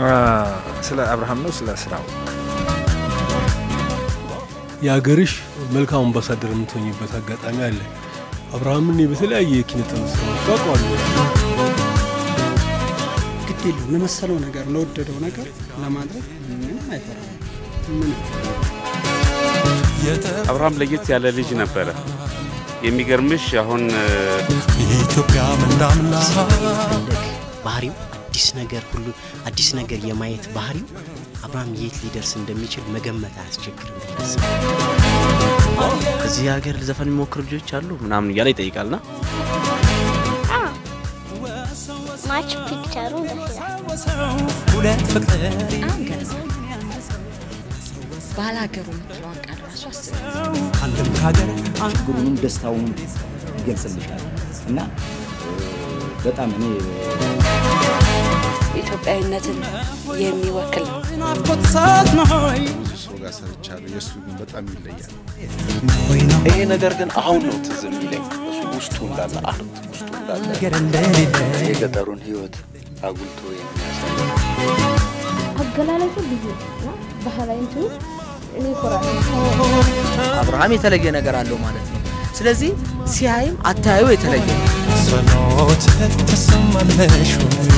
ስለ አብርሃም ነው ስለ ስራው የሀገርሽ መልካም አምባሳደር የምትሆኝበት አጋጣሚ አለ። አብርሃምን እኔ በተለያየ የኪነ ጥበብ ስራዎች አውቀዋለሁ። ግድ የለውም ለመሰለው ነገር ለወደደው ነገር ለማድረግ ምንም አይፈራም። ምንም አብርሃም ለየት ያለ ልጅ ነበረ። የሚገርምሽ አሁን ኢትዮጵያ ምንዳምና ባህሪው አዲስ ነገር ሁሉ አዲስ ነገር የማየት ባህሪው አብርሃም የት ሊደርስ እንደሚችል መገመት አያስቸግርም ብዬ አስባለሁ። እዚህ ሀገር ዘፈን የሚሞክሩ ልጆች አሉ ምናምን እያለ ይጠይቃልና ማች ፒክቸሩ ደስ ይላል። ሁለት ፍቅር በጣም ገርማል። ባላገሩ የምትለዋን ቃል ራሱ አስብ። አንድም ከሀገር ችግሩንም ደስታውንም ይገልጽልሻል እና እ፣ በጣም እኔ ኢትዮጵያዊነትን የሚወክል ነው። ናፍቆት ሰዓት ነው ብዙ ሰው ጋር ሰርቻለሁ። የእሱ ግን በጣም ይለያል። ይሄ ነገር ግን አሁን ነው ትዝ የሚለኝ እሱ ውስጡ እንዳለ አርት ውስጡ እንዳለ ነገር እንደሌለ የገጠሩን ህይወት አጉልቶ የሚያሳይ አገላለጹ ልዩ እና ባህላዊ እንትኑ እኔ ይኮራል። አብርሃም የተለየ ነገር አለው ማለት ነው። ስለዚህ ሲያይም አታዩ የተለየ ነው። ጸሎት ተሰማለሽ ወይ?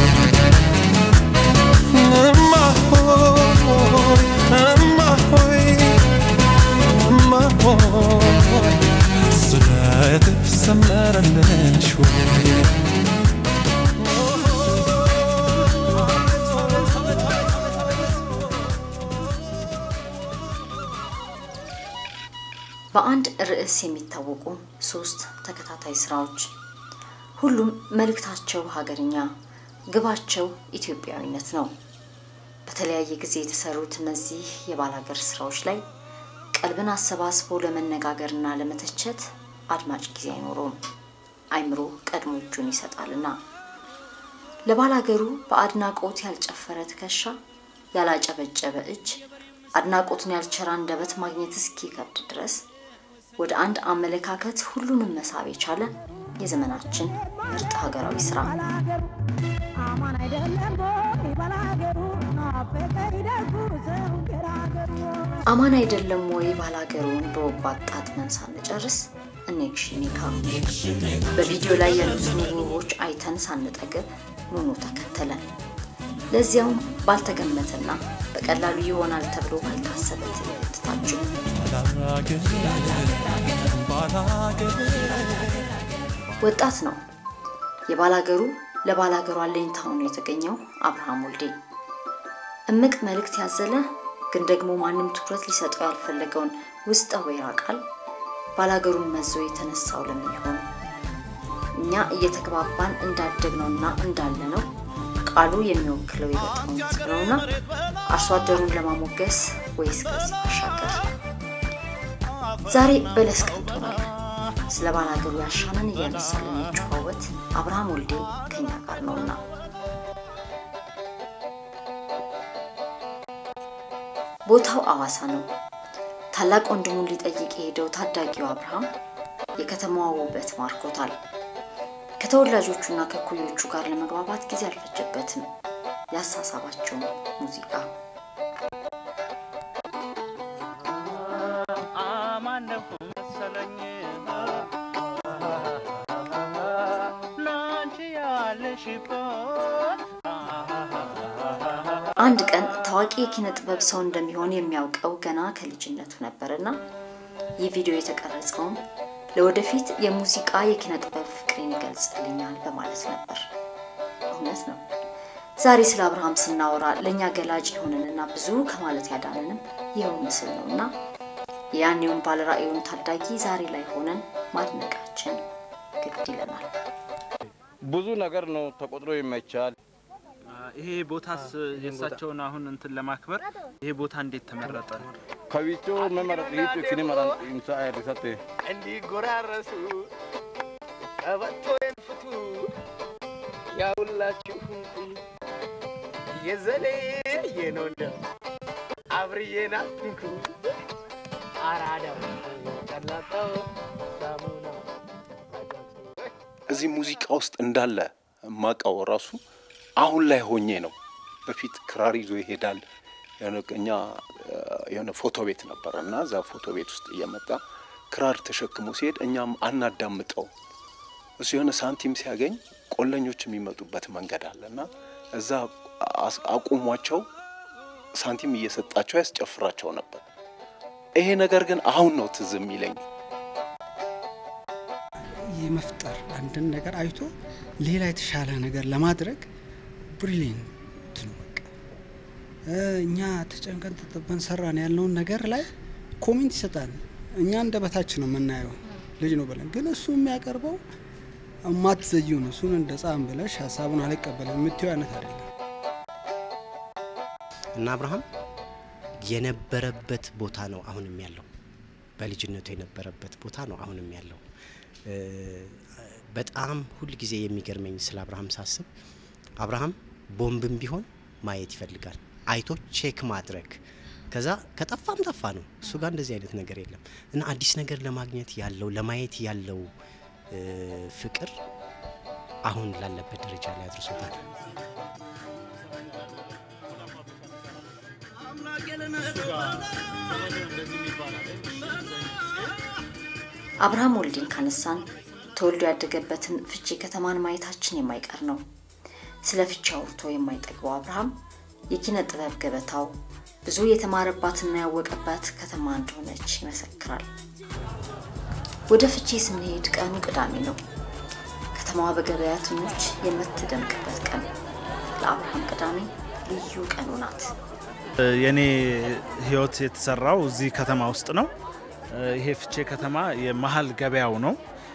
እማ ሆይ እማ ሆይ እማ ሆይ ስለትሽ ሰመረልሽ ወይ? በአንድ ርዕስ የሚታወቁ ሶስት ተከታታይ ስራዎች ሁሉም መልእክታቸው ሀገርኛ፣ ግባቸው ኢትዮጵያዊነት ነው። በተለያየ ጊዜ የተሰሩት እነዚህ የባላገር ስራዎች ላይ ቀልብን አሰባስቦ ለመነጋገርና ለመተቸት አድማጭ ጊዜ አይኖረውም። አይምሮ ቀድሞ እጁን ይሰጣልና ለባላገሩ በአድናቆት ያልጨፈረ ትከሻ፣ ያላጨበጨበ እጅ፣ አድናቆትን ያልቸራ አንደበት ማግኘት እስኪከብድ ድረስ ወደ አንድ አመለካከት ሁሉንም መሳብ የቻለ የዘመናችን ምርጥ ሀገራዊ ስራ አማን አይደለም ወይ ባላገሩን በወጉ አጣጥመን ሳንጨርስ እኔክሽኒካ በቪዲዮ ላይ ያሉትን ውቦች አይተን ሳንጠግብ ኑኑ ተከተለን። ለዚያውም ባልተገመተና በቀላሉ ይሆናል ተብሎ ባልታሰበ ትዕይንት ታጅቦ ወጣት ነው የባላገሩ ለባላገሩ አለኝታ ሆኖ የተገኘው አብርሃም ወልዴ እምቅ መልእክት ያዘለ ግን ደግሞ ማንም ትኩረት ሊሰጠው ያልፈለገውን ውስጠ ወይራ ቃል ባላገሩን መዞ የተነሳው ለምን ይሆን? እኛ እየተግባባን እንዳደግነውና እንዳለነው ቃሉ የሚወክለው የገጠሩን ሕዝብ ነውና አርሶ አደሩን ለማሞገስ ወይስ ከዚህ ባሻገር? ዛሬ በለስ ቀንቶናል። ስለ ባላገሩ ያሻንን እያነሳን የሚጨዋወት አብርሃም ወልዴ ከኛ ጋር ነውና ቦታው አዋሳ ነው። ታላቅ ወንድሙን ሊጠይቅ የሄደው ታዳጊው አብርሃም የከተማዋ ውበት ማርኮታል። ከተወላጆቹና ከኩዮቹ ጋር ለመግባባት ጊዜ አልፈጀበትም። ያሳሳባቸውም ሙዚቃ አማነሁ መሰለኝ ናንቺ ያለሽበት አንድ ቀን ታዋቂ የኪነ ጥበብ ሰው እንደሚሆን የሚያውቀው ገና ከልጅነቱ ነበርና ይህ ቪዲዮ የተቀረጸውም ለወደፊት የሙዚቃ የኪነ ጥበብ ፍቅሬን ይገልጽልኛል በማለት ነበር። እውነት ነው። ዛሬ ስለ አብርሃም ስናወራ ለእኛ ገላጭ የሆነንና ብዙ ከማለት ያዳነንም ይኸው ምስል ነው እና የያኔውን ባለራዕዩን ታዳጊ ዛሬ ላይ ሆነን ማድነቃችን ግድ ይለናል። ብዙ ነገር ነው ተቆጥሮ የማይቻል ይሄ ቦታስ የእሳቸውን አሁን እንትን ለማክበር ይሄ ቦታ እንዴት ተመረጠ? ከዊቾ መመረጥ ይት ኪኒ መራን ኢምሳ አይሪሰቴ እንዲጎራረሱ ቀበቶን ፍቱ ያውላችሁ የዘሌ የኖንደ አብርዬና ትንኩ አራዳው ቀላጣው ሳሙና እዚህ ሙዚቃ ውስጥ እንዳለ ማቃው ራሱ አሁን ላይ ሆኜ ነው። በፊት ክራር ይዞ ይሄዳል። የሆነ እኛ እ፣ የሆነ ፎቶ ቤት ነበረ እና እዛ ፎቶ ቤት ውስጥ እየመጣ ክራር ተሸክሞ ሲሄድ እኛም አናዳምጠው። እሱ የሆነ ሳንቲም ሲያገኝ ቆለኞች የሚመጡበት መንገድ አለ እና እዛ አስ- አቁሟቸው ሳንቲም እየሰጣቸው ያስጨፍራቸው ነበር። ይሄ ነገር ግን አሁን ነው ትዝ የሚለኝ። የመፍጠር አንድን ነገር አይቶ ሌላ የተሻለ ነገር ለማድረግ ብሪሊየንት ነው። በቃ እ፣ እኛ ተጨንቀን ተጠበን ሰራን ያልነውን ነገር ላይ ኮሜንት ይሰጣል። እኛ እንደ በታች ነው የምናየው ልጅ ነው ብለን፣ ግን እሱ የሚያቀርበው እማትዘዩ ነው። እሱን እንደ ጻም ብለሽ ሀሳቡን አልቀበልም የምትይው አይነት አይደለም። እና አብርሃም የነበረበት ቦታ ነው አሁንም ያለው። በልጅነቱ የነበረበት ቦታ ነው አሁንም ያለው። እ፣ በጣም ሁል ጊዜ የሚገርመኝ ስለ አብርሃም ሳስብ አብርሃም ቦምብም ቢሆን ማየት ይፈልጋል፣ አይቶ ቼክ ማድረግ ከዛ ከጠፋም ጠፋ ነው። እሱ ጋር እንደዚህ አይነት ነገር የለም እና አዲስ ነገር ለማግኘት ያለው ለማየት ያለው እ፣ ፍቅር አሁን ላለበት ደረጃ ላይ አድርሶታል። አብርሃም ወልዴን ካነሳን ተወልዶ ያደገበትን ፍቼ ከተማን ማየታችን የማይቀር ነው። ስለ ፍቼ አውርቶ የማይጠግበው አብርሃም የኪነ ጥበብ ገበታው ብዙ የተማረባትና ያወቀባት ከተማ እንደሆነች ይመሰክራል። ወደ ፍቼ ስንሄድ ቀኑ ቅዳሜ ነው። ከተማዋ በገበያተኞች የምትደምቅበት ቀን። ለአብርሃም ቅዳሜ ልዩ ቀኑ ናት። የኔ ህይወት የተሰራው እዚህ ከተማ ውስጥ ነው። ይሄ ፍቼ ከተማ የመሀል ገበያው ነው።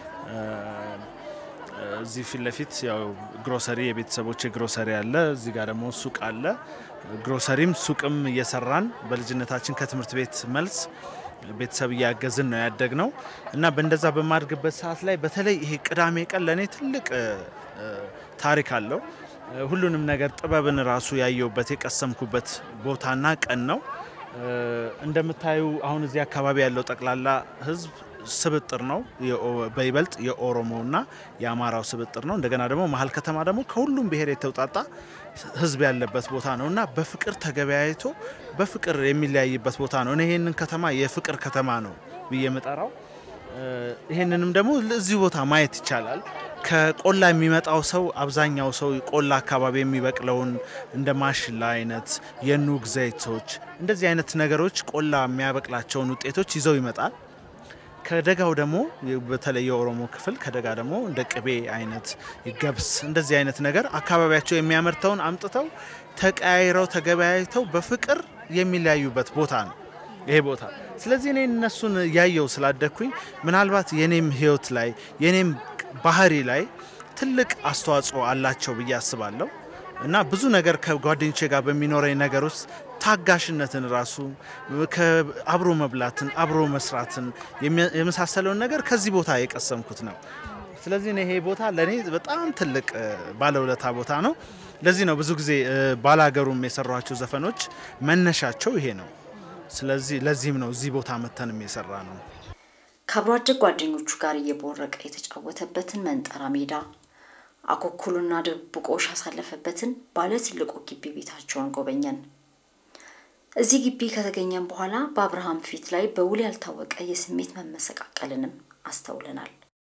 እዚህ ፊት ለፊት ያው ግሮሰሪ የቤተሰቦች ግሮሰሪ አለ። እዚህ ጋር ደግሞ ሱቅ አለ። ግሮሰሪም ሱቅም እየሰራን በልጅነታችን ከትምህርት ቤት መልስ ቤተሰብ እያገዝን ነው ያደግ ነው እና በእንደዛ በማድግበት ሰዓት ላይ በተለይ ይሄ ቅዳሜ ቀን ለእኔ ትልቅ እ፣ ታሪክ አለው። ሁሉንም ነገር ጥበብን ራሱ ያየውበት የቀሰምኩበት ቦታና ቀን ነው። እ፣ እንደምታዩ አሁን እዚህ አካባቢ ያለው ጠቅላላ ህዝብ ስብጥር ነው። የኦ- በይበልጥ የኦሮሞና የአማራው ስብጥር ነው። እንደገና ደግሞ መሀል ከተማ ደግሞ ከሁሉም ብሔር የተውጣጣ ህዝብ ያለበት ቦታ ነው እና በፍቅር ተገበያይቶ በፍቅር የሚለያይበት ቦታ ነው። እኔ ይህንን ከተማ የፍቅር ከተማ ነው ብዬ የምጠራው። እ፣ ይህንንም ደግሞ እዚህ ቦታ ማየት ይቻላል። ከቆላ የሚመጣው ሰው አብዛኛው ሰው ቆላ አካባቢ የሚበቅለውን እንደ ማሽላ አይነት የኑግ ዘይቶች እንደዚህ አይነት ነገሮች ቆላ የሚያበቅላቸውን ውጤቶች ይዘው ይመጣል። ከደጋው ደግሞ በተለይ የኦሮሞ ክፍል ከደጋ ደግሞ እንደ ቅቤ አይነት ገብስ እንደዚህ አይነት ነገር አካባቢያቸው የሚያመርተውን አምጥተው ተቀያይረው ተገበያይተው በፍቅር የሚለያዩበት ቦታ ነው ይሄ ቦታ። ስለዚህ እኔ እነሱን ያየው ስላደግኩኝ ምናልባት የኔም ህይወት ላይ የኔም ባህሪ ላይ ትልቅ አስተዋጽኦ አላቸው ብዬ አስባለሁ እና ብዙ ነገር ከጓደኞቼ ጋር በሚኖረኝ ነገር ውስጥ ታጋሽነትን ራሱ ከ- አብሮ መብላትን አብሮ መስራትን የሚ- የመሳሰለውን ነገር ከዚህ ቦታ የቀሰምኩት ነው። ስለዚህ እኔ ይሄ ቦታ ለእኔ በጣም ትልቅ እ፣ ባለውለታ ቦታ ነው። ለዚህ ነው ብዙ ጊዜ እ፣ ባላገሩም የሰሯቸው ዘፈኖች መነሻቸው ይሄ ነው። ስለዚህ ለዚህም ነው እዚህ ቦታ መተንም የሰራ ነው። ከአብሮ አደግ ጓደኞቹ ጋር እየቦረቀ የተጫወተበትን መንጠራ ሜዳ አኮኩሉና ድብብቆሽ ያሳለፈበትን ባለ ትልቁ ግቢ ቤታቸውን ጎበኘን። እዚህ ግቢ ከተገኘን በኋላ በአብርሃም ፊት ላይ በውል ያልታወቀ የስሜት መመሰቃቀልንም አስተውለናል።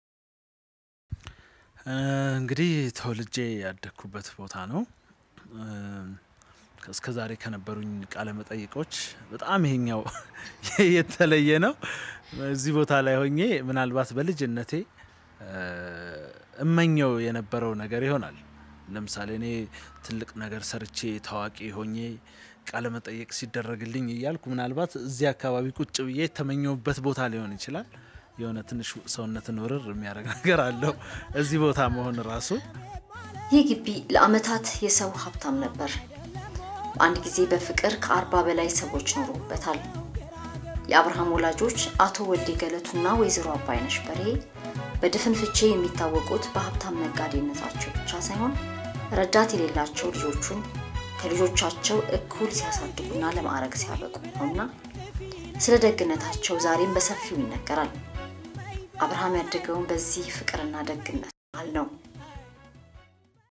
እ፣ እንግዲህ ተወልጄ ያደግኩበት ቦታ ነው። እስከ ዛሬ ከነበሩኝ ቃለ መጠይቆች በጣም ይሄኛው የተለየ ነው። እዚህ ቦታ ላይ ሆኜ ምናልባት በልጅነቴ እ፣ እመኘው የነበረው ነገር ይሆናል። ለምሳሌ እኔ ትልቅ ነገር ሰርቼ ታዋቂ ሆኜ ቃለ መጠየቅ ሲደረግልኝ እያልኩ ምናልባት እዚህ አካባቢ ቁጭ ብዬ የተመኘውበት ቦታ ሊሆን ይችላል። የሆነ ትንሽ ሰውነትን ውርር የሚያደርግ ነገር አለው እዚህ ቦታ መሆን ራሱ። ይህ ግቢ ለዓመታት የሰው ሀብታም ነበር። በአንድ ጊዜ በፍቅር ከአርባ በላይ ሰዎች ኖሩበታል። የአብርሃም ወላጆች አቶ ወልዴ ገለቱና ወይዘሮ አባይነሽ በርሄ በድፍን ፍቼ የሚታወቁት በሀብታም ነጋዴነታቸው ብቻ ሳይሆን ረዳት የሌላቸው ልጆቹን ከልጆቻቸው እኩል ሲያሳድጉና ለማዕረግ ሲያበቁ ነውና ስለ ደግነታቸው ዛሬም በሰፊው ይነገራል። አብርሃም ያደገውን በዚህ ፍቅርና ደግነት መሃል ነው።